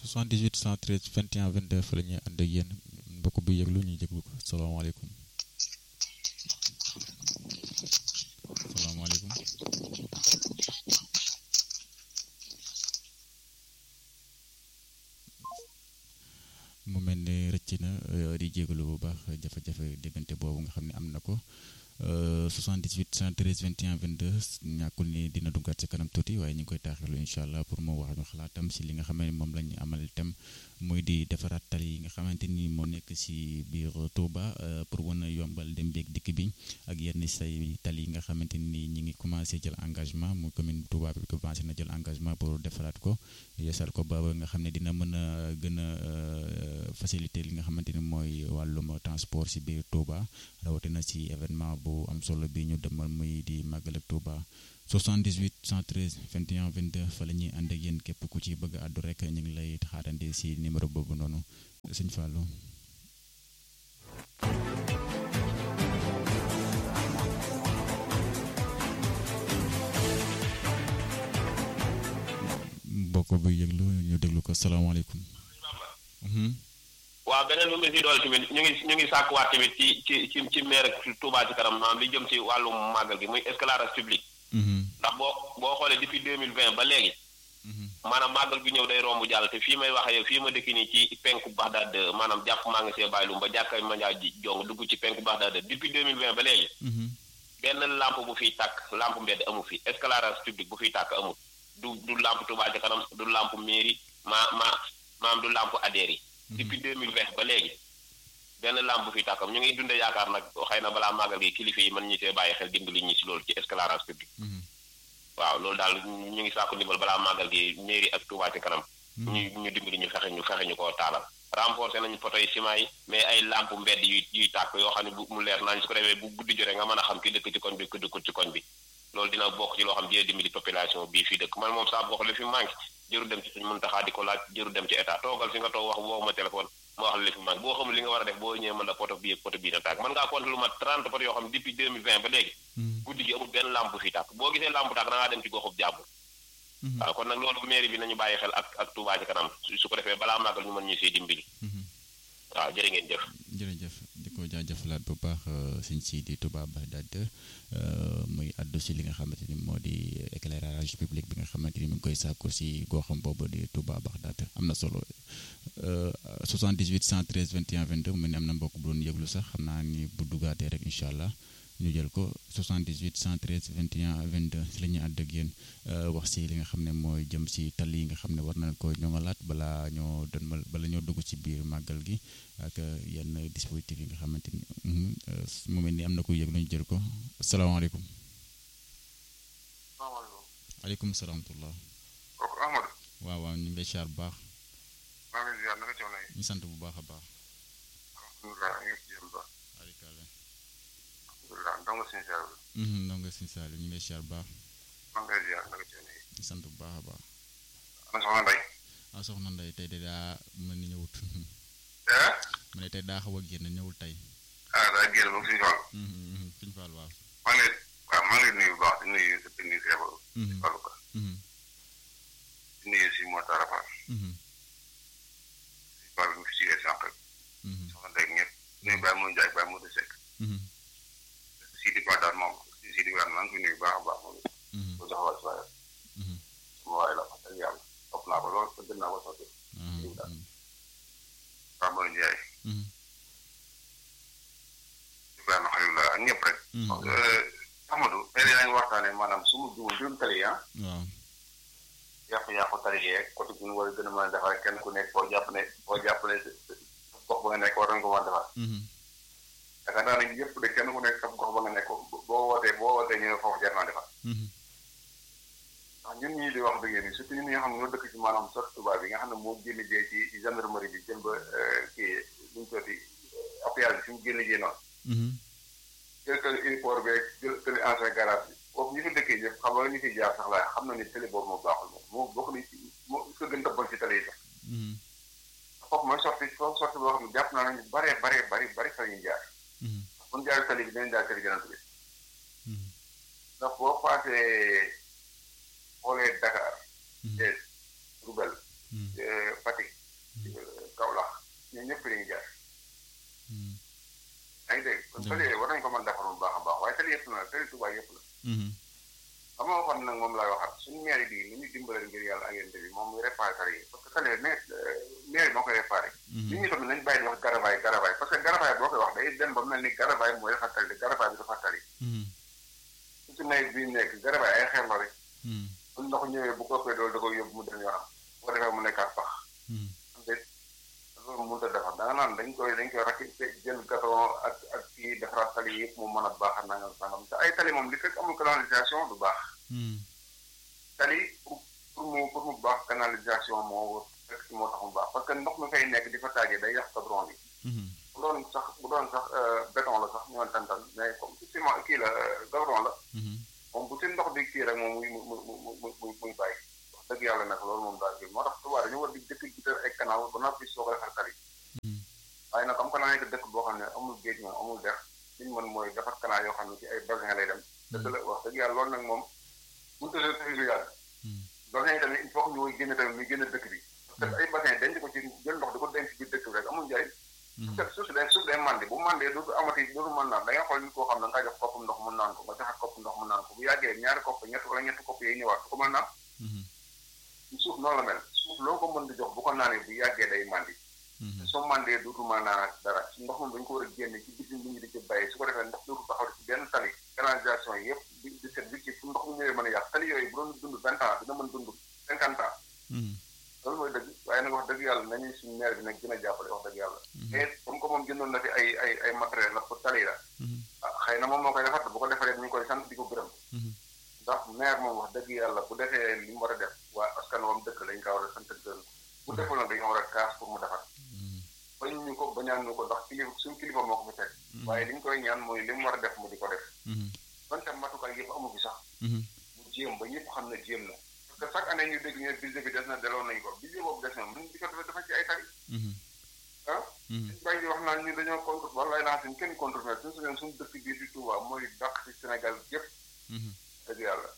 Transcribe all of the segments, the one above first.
78 113 21 22 fa la ñuy ànd ak yéen mbokk bi yëglu ñu jéglu ko salaamaaleykum salaamaaleykum mu mel ne rëcc na di jégalu bu baax jafe-jafe diggante boobu nga xam ne am na ko 78 113 21 22 ñàkkul ni dina duggaat ci kanam tuuti waaye ñu ngi koy taaxirlu incha allah pour mu wax ñu xalaatam si li nga xam ne moom la ñu amal itam muy di defaraat tali yi nga xamante ni moo nekk si biir Touba pour mën a yombal dem beeg dikk bi ak yenn say tali yi nga xamante ni ñi ngi commencé jël engagement mu commune Touba bi commencé na jël engagement pour defaraat ko yeesal ko ba nga xam ne dina mën a gën a faciliter li nga xamante ni mooy wàllum transport si biir Touba rawatina si événement bu am solo bi ñu demal muy di màggal ak Touba 78 113 21 22 fa la ñuy ànd ak yéen képp ku ci bëgg a àddu rek ñu ngi lay xaarandi si numéro boobu noonu sëñ Fallou. mbokk bi yëglu ñu déglu ko salaamaaleykum. waaw beneen bu mu si dool tamit ñu ngi ñu ngi sàkkuwaat tamit ci ci ci ci maire Touba ci kanam maanaam li jëm ci wàllum màggal gi muy éclairage public. ndax boo boo xoolee depuis deux mille vingt ba léegi. maanaam màggal gi ñëw day romb jàll te fii may wax yow fii ma dëkk nii ci penku Baxdaad maanaam jàpp maa ngi see bàyyilum ba jàkka manjaa ji jong dugg ci penku Baxdaad depuis deux mille vingt ba léegi. benn lampe bu fiy tàkk lampe mbedd amu fi éclairage public bu fiy tàkk amul du du lampe Touba ci kanam du lampe mairie ma ma maam du lampe adhéré yi. depuis deux mille vingt ba léegi benn lampe bu fiy tàkkam ñu ngi dundee yaakaar nag xëy na balaa màggal gi kilifa yi mën ñu see bàyyi xel dimbali ñi si loolu ci éclairage public. waaw loolu daal ñu ngi sàkku ndimbal balaa màggal gi mairie ak Touba ci kanam. ñu ñu dimbali ñu fexe ñu fexe ñu koo taalal. renforcer nañu poto yi ciment yi mais ay lampe mbedd yuy yuy tàkk yoo xam ne bu mu leer nañ su ko defee bu guddi jotee nga mën a xam ki dëkk ci koñ bi ku dëkkul ci koñ bi loolu dina bokk ci loo xam dina dimbali population bii fii dëkk man moom saa bokk li fi manqué jëru dem ci suñ mën taxaa di ko laaj jëru dem ci état toogal fi nga toog wax woo ma téléphone ma wax la li fi manqué boo xamul li nga war a def boo ñëwee mën la poto bii ak poto bii na tàkk mën ngaa compter lu mat 30 poto yoo xam depuis 2020 ba léegi guddi gi amul benn lampe bu fi tàkk boo gisee lampe tàkk da ngaa dem ci goxub jàmbur waaw kon nag loolu mairie bi nañu bàyyi xel ak ak Touba ci kanam su ko defee balaa màggal ñu mën ñu siy dimbali waaw jërë ngeen jëf jërëjëf di ko jaajëfalaat bu baax sëñ si di Touba Bagdad muy àddu si li nga xamante ni moo di éclairage public bi nga xamante ni mu ngi koy sàkku si goxam boobu di Touba Bagdad am na solo 78 113 21 22 mu ne am na mbokk bu doon yëglu sax xam naa ni bu dugaatee rek incha allah ñu jël ko 78 113 21 22 si la ñuy àdd ak yéen wax si li nga xam ne mooy jëm si tali yi nga xam ne war nañ ko ñoŋalaat balaa ñoo dënmal bala ñoo dugg ci biir màggal gi ak yenn dispositif yi nga xamante ni mu mel ni am na ko yëg lu ñu jël ko asalaamaaleykum. salaamaaleykum. aleykum salaam wa kooku Amadou. waaw waaw ñu ngi lay siyaar bu baax. maa ngi lay ziar naka coono yi. ñu sant bu baax a baax. alhamdulilah ñu ngi si jëm ba. alikaale. alhamdulilah ndongo suñu ziar bi. ndongo suñu saali ñu ngi lay siyaar bu baax. maa ngi lay ziar naka coono yi. ñu sant bu baax a baax. ana soxna Ndeye. ah soxna Ndeye tey de daa mel ni ñëwut. eh. ma ne tey daa xaw a génn ñëwul tey. ah daa génn ba suñu tool. suñu faal waaw. maa ngi lay waaw maa ngi lay nuyu bu baax di nuyu sa technicien ba. Fallou Ka. di nuyu si Moussa Rafal. si Fall bi mu fi si sànq. soxna Ndeye ñëpp. nuyu Baye Moussa Ndiaye Baye Moussa Seck. Sidi Ba daal moom Sidi Ba maa ngi koy nuyu bu baax a baax moom. bu jox wàllu si waaye. sama waay la wax dëgg yàlla topp naa ko lool gën naa ko sotti. Baye Moussa Ndiaye. Ibrahima Xalilullah ak ñëpp rek. Amadou tey yaa ngi waxtaanee maanaam su ma jiwul mbirum tali ah. waaw. yàqu-yàqu tali yeeg côté bi ñu war a gën a mën a defar kenn ku nekk boo jàpp ne boo jàpp ne gox ba nga nekk war nañu ko mën a defar. yaakaar naa ne yëpp de kenn ku nekk sa gox ba nga nekk boo wootee boo wootee ñu ne foofu jar naa defar. ndax ñun ñii di wax dëgg yéen surtout ñun ñi nga xam ne ñoo dëkk ci maanaam sot tubaab bi nga xam ne moo génn jee ci ci gendarmerie bi jëm ba kii lu ñu sotti appuyage bi fi mu génn jee noonu. jël kër aéroport beeg jël kër ancien garage bi foofu ñu fi dëkkee yëpp xam nga ñu fi jaar sax laay xam na ni télé boobu moo baaxul moom moo bokk ni ci moo ko gën a bon ci télé yi sax. foofu mooy sorti foofu sorti boo xam ne jàpp naa ne ñu baree baree bari bari fa ñuy jaar. bu ñu jaaree télé bi dinañ jaar télé gànnaaw bi. ndax boo paasee xoolee Dakar. Thiès Diourbel. Fatick kon tali yooyu war nañu ko mën defar bu baax a baax waaye tali yëpp la tali Touba yëpp la xam nga waxoon nag moom laay waxaat suñu maire bi li ñu dimbale ngir yàlla ak yente bi moom muy réparé tali yi parce que tali maire maire moo koy réparé nit ñi tamit nañ bàyyi di wax garavaay garavaay parce que garavaay boo koy wax day dem ba mel ni garavaay mooy defar tali garavaay bi dafa tali su ci nawet bi nekk garavaay ay xeer la rek bu ndox ñëwee bu ko koy dool da koy yóbbu mu dem yoonam bu ko defee mu nekkaat pax am déet loolu mënut a defar da nga naan dañ koy dañ koy rakk jël gaton ak ak kii defaraat tali yëpp mu mën a baax a nangam sangam te ay tali moom li fekk amul canalisation du baax tali pour pour mu pour mu baax canalisation moo fekk si moo tax mu baax parce que ndox mi fay nekk di fa taajee day yàq goudron bi bu doon sax bu doon sax béton la sax ñëwoon tantan mais comme ciment kii la goudron la moom bu si ndox bi kii rek moom muy mu mu mu mu muy bàyyi wax dëgg yàlla nag loolu moom daal kii moo tax Touba dañu war di dëkk jiital ay canal ba noppi soog a defar tali waaye nag comme que naa nekk dëkk boo xam ne amul géej moom amul dex liñ mën mooy defar canal yoo xam ne ci ay bassin lay dem dëgg la wax dëgg yàlla loolu nag moom mënut a tëj lu yàgg bassin yi tamit il faut que ñu koy génne tamit muy génne dëkk bi parce que ay bassin denc ko ci jël ndox di ko denc biir dëkk bi rek amul njëriñ parce que suuf si day suuf day màndi bu màndee dootu amati dootu mën naan da nga xool nit koo xam ne nga jox kopp ndox mu naan ko nga joxaat kopp ndox mu naan ko bu yàggee ñaari kopp ñett wala ñetti kopp yi ñëwaat du ko mën naan suuf noonu la mel suuf loo ko mën di jox bu ko naanee bu yàggee day màndi soo màndee dootu mën naanaat dara ndox moom dañu ko war a génne ci bitim bi ñu di ci bàyyi su ko defee ndox dootu taxaw ci benn tali canalisation yi yëpp di di set bi ci fu ndox mu ñëwee mën a yàq tali yooyu bu doon dund vingt ans dina mën dund cinquante ans loolu mooy dëgg waaye nag wax dëgg yàlla nañuy suñu maire bi nag gën a jàppale wax dëgg yàlla et comme que moom jëndoon na fi ay ay ay matériel la pour tali la ah xëy na moom moo koy defar bu ko defaree ñu ngi koy sant di ko gërëm ndax maire moom wax dëgg yàlla bu defee li mu war a def waa askan wam dëkk lañ ko war a sant gërëm bu deful nag dañoo war a kaas pour mu defar bañ ñu ko bañaan ñu ko ndax kilifa suñu kilifa moo ko fi teg waaye li ñu koy ñaan mooy li mu war a def mu di ko def donte matukaay yëpp amu fi sax mu jéem ba ñëpp xam ne jéem na parce que chaque année ñu dégg ñu ne budget bi des na delloo nañ ko budget boobu des na mën di ko dafa dafa ci ay tali ah bàyyi di wax naan ñu dañoo contre wallaay naa suñ kenn contre mais suñu suñu suñu dëkk bii di Touba mooy dàq ci Sénégal yëpp dëgg yàlla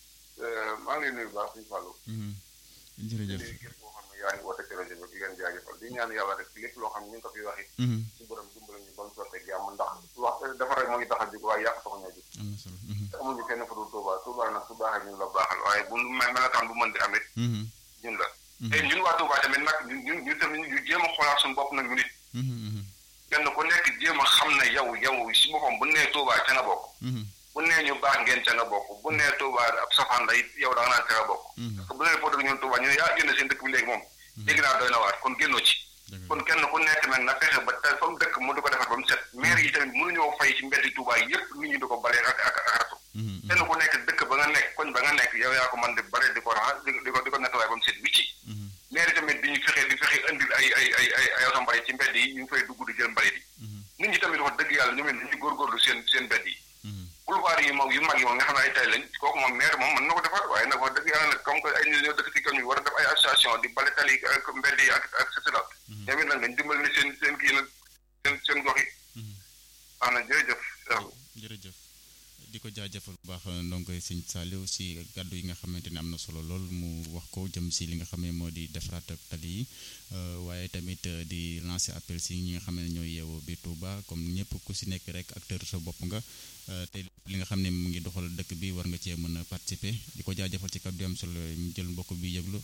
maa ngi lay nuyu baax suñu fàllu jërëjëf képp koo xam ne yaa ngi woote ci rajo bi di leen jaajëfal di ñaan yàlla rek lépp loo xam ne ñu ngi ko fi waxi ci borom dimbali ñu ba mu sottee jàmm ndax wax dafa rek moo ngi tax a jóg waaye yàq taxu ñoo jóg am na solo te amuñu fenn fa dul Touba Touba nag su baaxee ñun la baaxal waaye bu mel melokaan bu mën di amit ñun la te ñun waa Touba tamit nag ñun ñu tamit ñu jéem a xoolaat suñu bopp nag ñu nit kenn ku nekk jéem a xam ne yow yow si boppam bu nee Touba ca nga bokk bu nee ñu baax ngeen ca nga bokk bu nee Touba ab safaan la it yow da nga naan ca nga bokk parce que bu nee foo dëgg ñun Touba ñu ne yaa génn seen dëkk bi léegi moom dégg naa doy na waat kon génnoo ci kon kenn ku nekk nag na fexe ba te fa mu dëkk mu di ko defar ba mu set maire yi tamit mënuñoo fay ci mbeddi Touba yépp nit ñi di ko balee ak ak ak ratu kenn ku nekk dëkk ba nga nekk koñ ba nga nekk yow yaa ko mën di bare di ko raxas di ko di ko nettoyé ba mu set wicci maire yi tamit di ñu fexe di fexe indil ay ay ay ay ay oto mbalit ci mbedd yi ñu ngi fay dugg di jël mbalit yi nit ñi tamit wax dëgg yàlla ñoom it dañuy góorgóorlu seen seen mbedd yi boulevard yi moom yu mag yi moom nga xam ne ay tay lañ kooku moom maire moom mën na ko defar waaye nag wax dëgg yàlla nag comme que ay nit ñoo dëkk ci kaw ñu war a def ay association di bale tali ak mbedd yi ak ak cetera ñoom it nag dañ dimbali ni seen seen kii nag seen seen gox yi wax na jërëjëf jërëjëf di ko jaajëfal bu baax donc sëñ Saliou si gàddu yi nga xamante ne am na solo lool mu wax ko jëm si li nga xam ne moo di defaraat ak tali yi waaye tamit di lancer appel si ñi nga xam ne ñooy yeewoo biir Touba comme ñëpp ku si nekk rek acteur sa bopp nga te li nga xam ne mu ngi doxal dëkk bi war nga cee mën a participer di ko jaajëfal ci kàddu yi am solo mu jël mbokk bi yëglu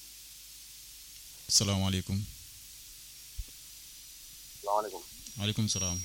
salaamaaleykum. salaamaaleykum. maaleykum salaam.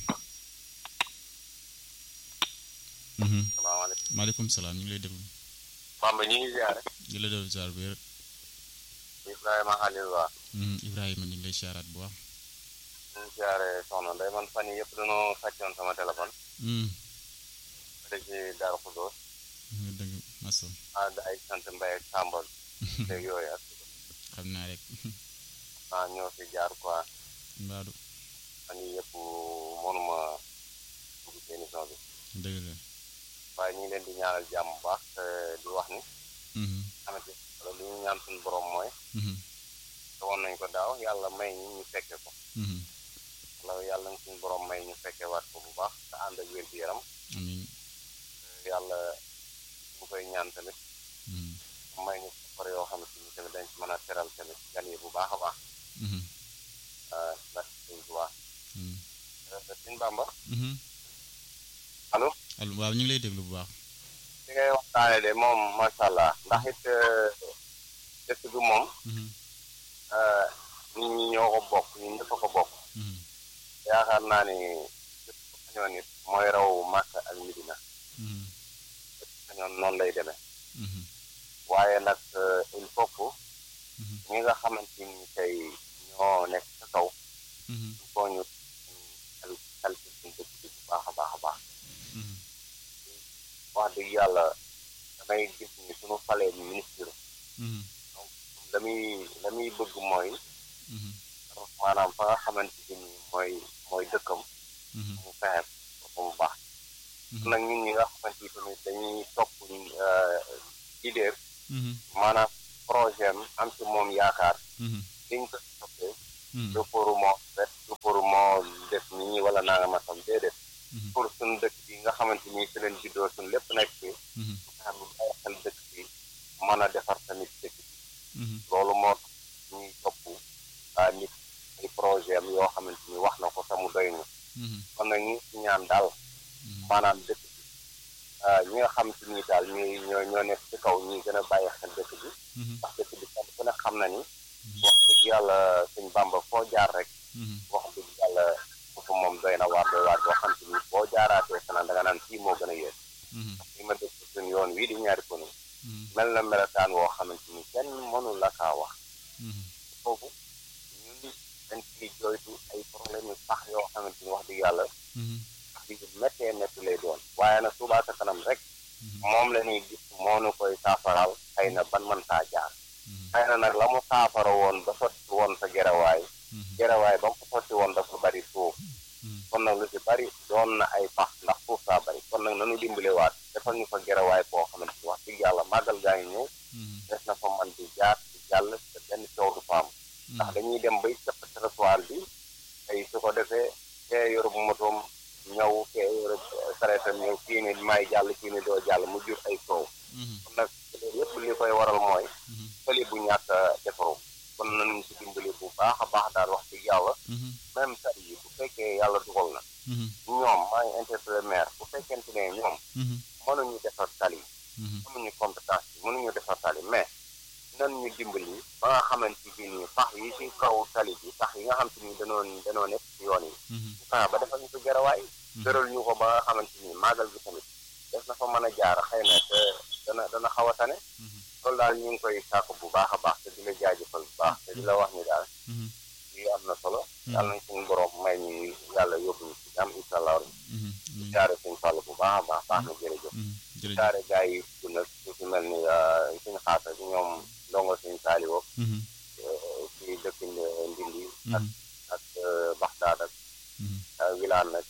salaamaaleykum. maaleykum salaam ñu ngi lay déglu. Bamba ñu ngi ziare. di la déglu ziar bu wér. Ibrahima Khalil Ba. Ibrahima ñu ngi lay ziaraat bu baax. ñu ngi ziare soxna Ndeye man fan yii yëpp dañoo sàccoon sama téléphone. ba ci Darou Khoudoss. dëgg masa ah ay sant Mbaye ak Sambal. léegi yooyu ak. xam naa rek. ah ñoo fi jaar quoi. mbaadu. fan yii yëpp mënuma dugg ci émission bi. dëgg la. waaye ñu ngi leen di ñaanal jàmm bu baax te di wax ni. xamante li ñu ñaan suñu borom mooy. te woon nañ ko daaw yàlla may ñu ñu fekke ko. wala yàlla na suñu borom may ñu fekke waat ko bu baax te ànd ak wér gu yaram. amiin. yàlla ñu koy ñaan tamit. may ñu safar yoo xam ne tamit dañ ci mën a teral tamit gan yi bu baax a baax. ndax suñ bu baax. suñ bàmba. allo waaw ñu ngi lay déglu bu baax. li ngay waxtaane de moom macha allah ndax it dëkk bi moom nit ñi ñoo ko bokk ñun ñëpp a ko bokk yaakaar naa ni lépp sañoon nit mooy raw Màkka ak Medina lépp sañoon noonu lay demee waaye nag il faut que ñi nga xamante ni tey ñoo nekk ca kaw il faut ñu xel xel ci suñu dëkk bi bu baax a baax a baax wax dëgg yàlla damay gis ni suñu falee ministre donc la muy la muy bëgg mooy maanaam fa nga xamante ni mooy mooy dëkkam mu fexe ko mu baax nag ñun ñi nga xamante ni tamit dañuy topp idée maanaam projet am am ci moom yaakaar liñ ko toppee du pour moo ret du pour moo def nii wala naa nga masam déedéet pour suñu dëkk bi nga xamante ni fi leen juddoo suñu lépp nekk fi fexe bu bàyyi xel dëkk bi mën a defar tamit dëkk bi loolu moo tax ñuy topp nit ay projet am yoo xamante ni wax na ko te mu doy ñu kon nag ñu ngi ñaan daal maanaam dëkk bi ñi nga xam te ni daal ñuy ñoo ñoo nekk ci kaw ñuy gën a bàyyi xel dëkk bi ndax dëkk bi kenn ku ne xam na ni wax dëgg yàlla sëñ Bàmba foo jaar rek wax dëgg yàlla foofu moom doy na waar doy waar boo xam te ni boo jaaraatee fanaan da nga naan fii moo gën a yéen ndax li ma dëkk suñ yoon wii di ñaari kono mel na melokaan woo xamante ni kenn mënu la kaa wax foofu ñun dañ ciy jooytu ay problème yu sax yoo xamante ni wax dëgg yàlla di méttee métti lay doon waaye nag Touba ca kanam rek moom la ñuy gis moo nu koy saafaral xëy na ban mën taa jaar xëy na nag la mu saafara woon ba sotti woon sa gerawaay gerawaay ba mu ko sotti woon dafa bari suuf kon nag lu ci bari doon na ay pax ndax suuf saa bari kon nag nanu dimbalewaat defal ñu fa gerawaay boo xamante ni wax dëgg yàlla màggal gaa ngi ñëw des na fa man di jaar di jàll te benn coow du fa am ndax dañuy dem bay cëpp trottoir bi tey su ko defee kee yorub motoom ñëw kee yorub sareetam ñëw kii ni may jàll kii ni doo jàll mu jur ay coow kon nag loolu yëpp li koy waral mooy fële bu ñàkk defaru kon nañu ci dimbali bu baax a baax daal wax dëgg yàlla même tali yi bu fekkee yàlla dugal na ñoom maa ngi interpellé maire bu fekkente ne ñoom mënuñu defar tali amuñu compétence bi mënuñu defar tali mais nan ñu dimbali ba nga xamante bi nii pax yi ci kaw tali bi pax yi nga xam te ni danoo danoo nekk ci yoon yi ñu fexe ba defal ñu ko garawaay tëral ñu ko ba nga xamante ni maagal bi tamit def na fa mën a jaar xëy na te dana dana xaw a tane loolu daal ñu ngi koy sàkku bu baax a baax te di la jaajëfal bu baax te di la wax ni daal lii am na solo yàlla nañ suñu borom may ñu yàlla yóbbu ñu ci jàmm incha allah di jaare suñu fàll bu baax a baax baax na jërëjëf jaare gars yi bu nag su si mel ni suñu xaasa bi ñoom ndongo suñu saali woog ci dëkk ndindi ak ak baxdaad ak wilaan nag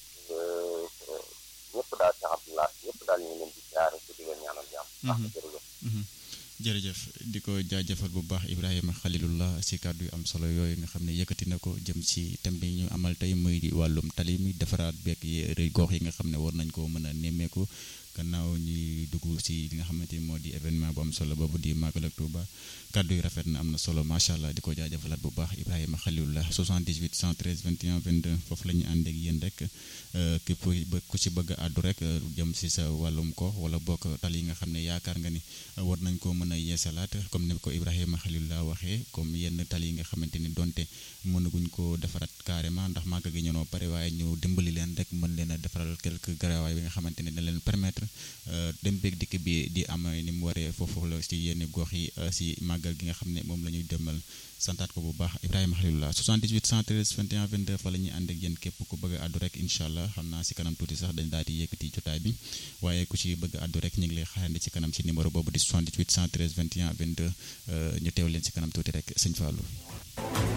ñëpp daal ci abdullah ñëpp daal ñu ngi leen di jaare ci di leen ñaanal jàmm baax na jërëjëf jërëjëf di ko jaajëfal bu baax Ibrahima Khalilullah si kàddu yu am solo yooyu nga xam ne yëkkati na ko jëm si thème bi ñu amal tey muy wàllum tali mi defaraat beeg yi gox yi nga xam ne war nañ koo mën a nemmeeku gannaaw ñuy dugg si li nga xamante ni moo di événement bu am solo boobu di Magal ak Touba kàddu yu rafet na am na solo macha allah di ko jaajëfalaat bu baax Ibrahima Khalilullah 78 113 21 22 foofu la ñu ànd ak yéen rek képp ku ci bëgg a àddu rek jëm si sa wàllum ko wala bokk tali yi nga xam ne yaakaar nga ni war nañ koo mën a yeesalaat comme ni ko Ibrahima Khalilullah waxee comme yenn tali yi nga xamante ni donte mënaguñ ko defaraat carrément ndax màgg gi ñënoo pare waaye ñu dimbali leen rek mën leen a defaral quelques garawaay bi nga xamante ne dañ leen permettre dem beeg dikk bi di am ni mu waree foofu la si yenn gox yi si màggal gi nga xam ne moom la ñuy demal santaat ko bu baax Ibrahima Khalilullah 78 113 21 22 fa la ñuy ànd ak yéen képp ku bëgg a àddu rek incha allah xam naa si kanam tuuti sax dañ daal di yëkkati jotaay bi waaye ku ci bëgg a àddu rek ñu ngi lay xaarandi ci kanam ci numéro boobu di 78 113 21 22 ñu teew leen si kanam tuuti rek sëñ Fallou